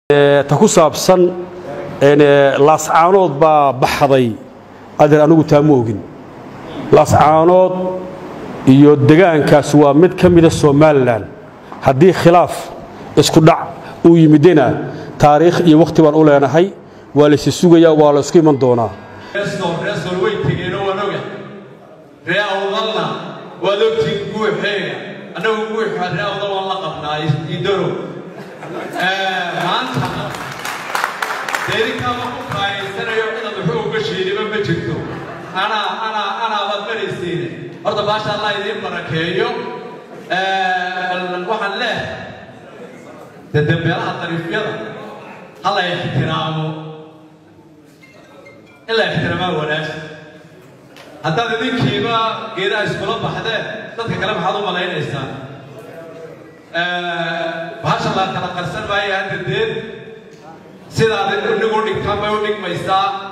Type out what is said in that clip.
ta ku saabsan laascaanood baa baxday adeer anigu taa ma ogin laascaanood iyo degaankaas waa mid ka mida somalilan haddii khilaaf isku dhac uu yimidena taariikh iyo wakhti baan u leenahay waa laysi sugayaa waa la isku iman doonaa reesol way tegeenoo waan oga ree awdalna waad ogtiin guuxeega annagu guuxa ree awdal waan la qabnaa idaro maanta deedinkaama ku kaayaysanayo inaad waxu uga sheediba ma jirto anaa anaa anaa baad maraysiine horta baasha allah idiin barakeeyo waxaan leeh de dambeelaha dariifyada ha la ixtiraamo in la ixtiraamaa wanaagsan haddaad idinkiiba geedaha iskula baxdeen dadka kale maxaad u malaynaysaan bahasha la kala qarsan maayo hadda deed sidaad inigu dhigtaan bay u dhigmaysaa